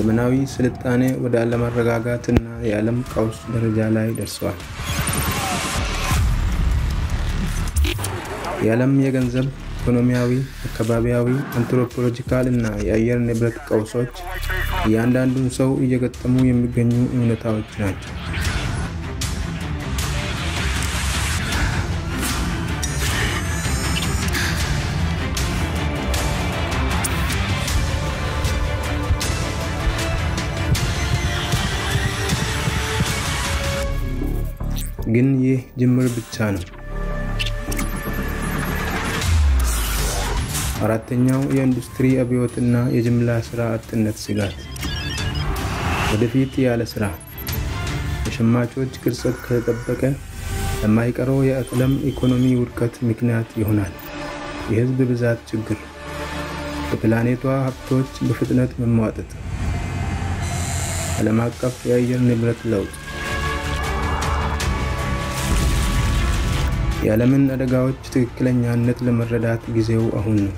ዘመናዊ ስልጣኔ ወደ አለመረጋጋትና የዓለም ቀውስ ደረጃ ላይ ደርሰዋል። የዓለም የገንዘብ፣ ኢኮኖሚያዊ፣ አካባቢያዊ፣ አንትሮፖሎጂካል እና የአየር ንብረት ቀውሶች እያንዳንዱን ሰው እየገጠሙ የሚገኙ እውነታዎች ናቸው። ግን ይህ ጅምር ብቻ ነው። አራተኛው የኢንዱስትሪ አብዮትና የጅምላ ስራ አጥነት ስጋት። ወደፊት ያለ ስራ የሸማቾች ቅርጸት ከተጠበቀ ለማይቀረው የዓለም ኢኮኖሚ ውድቀት ምክንያት ይሆናል። የህዝብ ብዛት ችግር፣ የፕላኔቷ ሀብቶች በፍጥነት መሟጠጥ፣ ዓለም አቀፍ የአየር ንብረት ለውጥ የዓለምን አደጋዎች ትክክለኛነት ለመረዳት ጊዜው አሁን ነው።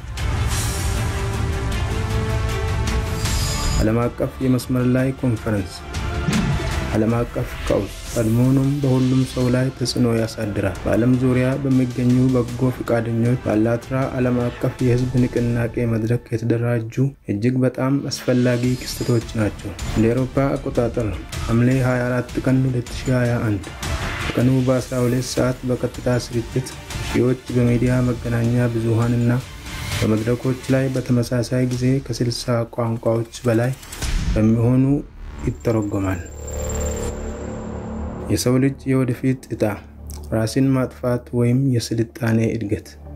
ዓለም አቀፍ የመስመር ላይ ኮንፈረንስ ዓለም አቀፍ ቀውስ ቀድሞውኑም በሁሉም ሰው ላይ ተጽዕኖ ያሳድራል። በዓለም ዙሪያ በሚገኙ በጎ ፈቃደኞች በአላትራ ዓለም አቀፍ የህዝብ ንቅናቄ መድረክ የተደራጁ እጅግ በጣም አስፈላጊ ክስተቶች ናቸው። እንደ አውሮፓ አቆጣጠር ሐምሌ 24 ቀን 2021 ቀኑ በ12 ሰዓት በቀጥታ ስርጭት ሺዎች በሚዲያ መገናኛ ብዙሃንና በመድረኮች ላይ በተመሳሳይ ጊዜ ከ60 ቋንቋዎች በላይ በሚሆኑ ይተረጎማል። የሰው ልጅ የወደፊት ዕጣ ራስን ማጥፋት ወይም የስልጣኔ እድገት